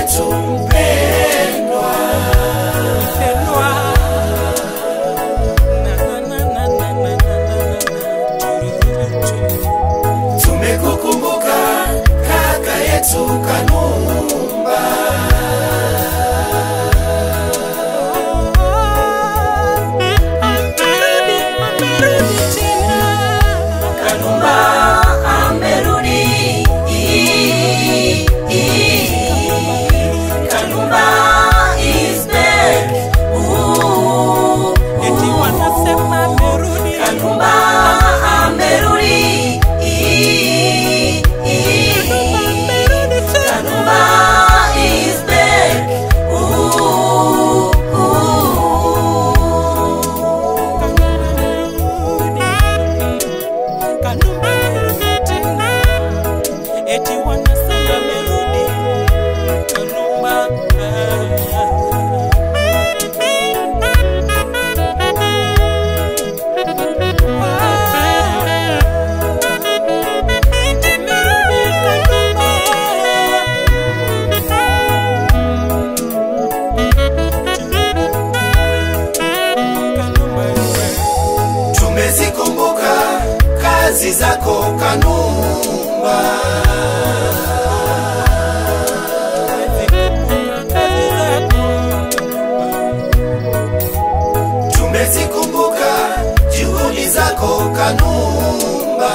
yetu mpendwa, Mpendwa. Na, na, na, na, na, na, na, na, na. tumekukumbuka kaka yetu Kanumba, Amerudi, amerudi tena. Kanumba amerudi, Kanumba is back. Ooh, Eti wanasema amerudi. Kanumba amerudi, Kanumba amerudi tena. Kanumba is back. Ooh, ooh. Kanumba amerudi tena. Eti wanasema amerudi. Kanumba. Amerudi Kanumba. tumezikumbuka kazi zako Kanumba, tumezikumbuka juhudi zako Kanumba,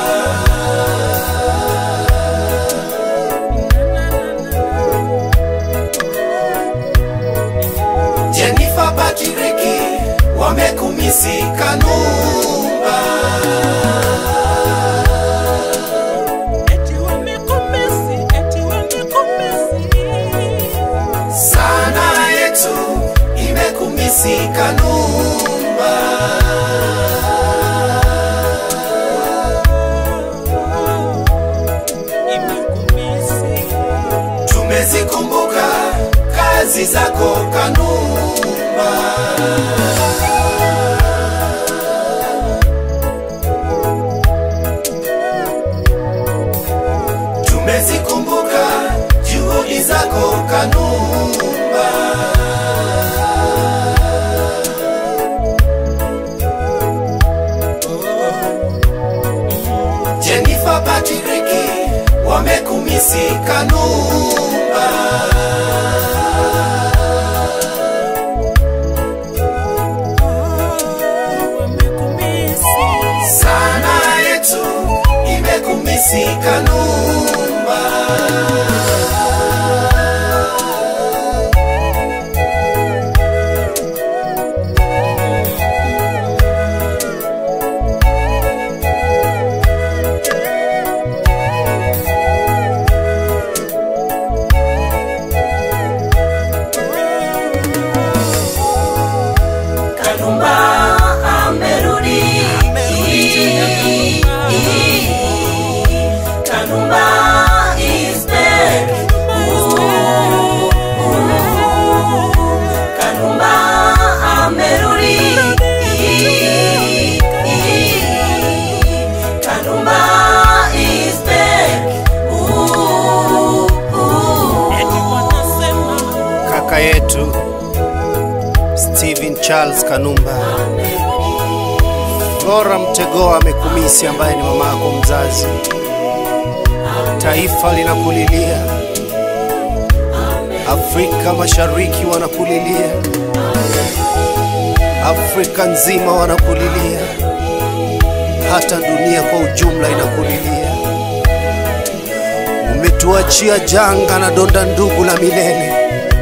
Jennifer Patiriki wamekumisi Kanumba, Eti wamekomesi, eti wamekomesi. sana yetu imekumisi Kanumba. Imekumisi. tumezikumbuka kazi zako Kanumba, tumezikumbuka juhudi zako Kanumba, Jennifer Patiriki wamekumisi Kanumba. Wamekumisi. sana yetu imekumisi Kanumba, Kanumba amerudi, Kanumba is back. Ooh, ooh. Kanumba amerudi, Kanumba is back. Ooh, ooh. Eti wanasema kaka yetu Steven Charles Kanumba, Flora Mtegoa amekumisi, ambaye ni mama yako mzazi. Taifa linakulilia, Afrika Mashariki wanakulilia, Afrika nzima wanakulilia, hata dunia kwa ujumla inakulilia. Umetuachia janga na donda ndugu la milele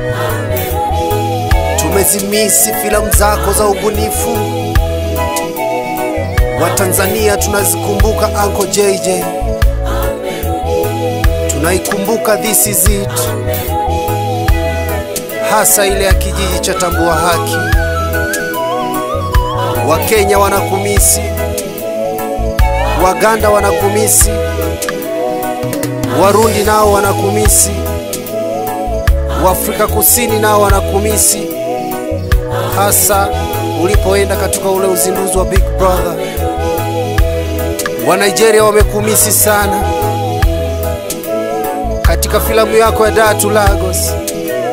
tumezimisi filamu zako za ubunifu. Watanzania tunazikumbuka Uncle JJ, tunaikumbuka This Is It, hasa ile ya kijiji cha Tambua Haki. Wakenya wanakumisi, Waganda wanakumisi, Warundi nao wanakumisi, Waafrika Kusini nao wanakumisi hasa ulipoenda katika ule uzinduzi wa Big Brother. Wa Nigeria wamekumisi sana katika filamu yako ya Dar to Lagos.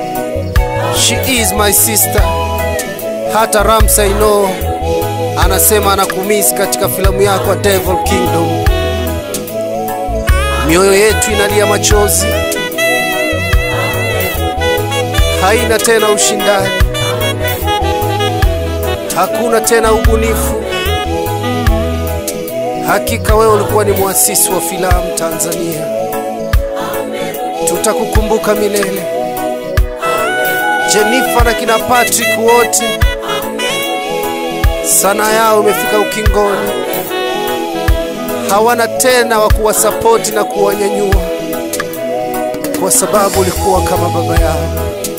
She is my sister. Hata Ramsay No anasema anakumisi katika filamu yako ya Devil Kingdom. Mioyo yetu inalia machozi, haina tena ushindani, hakuna tena ubunifu. Hakika wewe ulikuwa ni mwasisi wa filamu Tanzania, tutakukumbuka milele. Jennifer na kina Patrick wote sanaa yao imefika ukingoni, hawana tena wa kuwasapoti na kuwanyanyua, kwa sababu ulikuwa kama baba yao.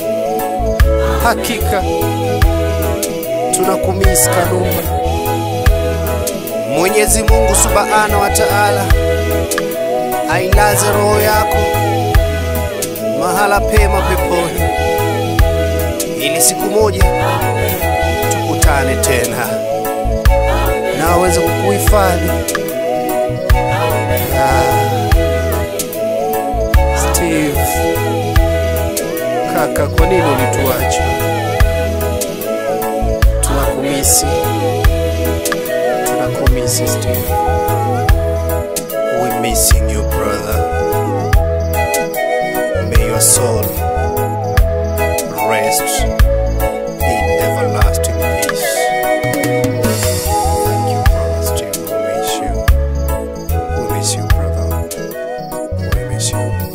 Hakika tunakumisi Kanumba. Mwenyezi Mungu Subhanahu wa Ta'ala ailaze roho yako mahala pema peponi, ili siku moja tukutane tena na aweze kukuhifadhi. Ah, Steve kaka, kwa nini ulituacha? Tunakumisi, tunakumisi Steve. We missing you brother. May your soul rest in everlasting peace. Thank you, brother Steve. We miss you. We miss you, brother. We miss you.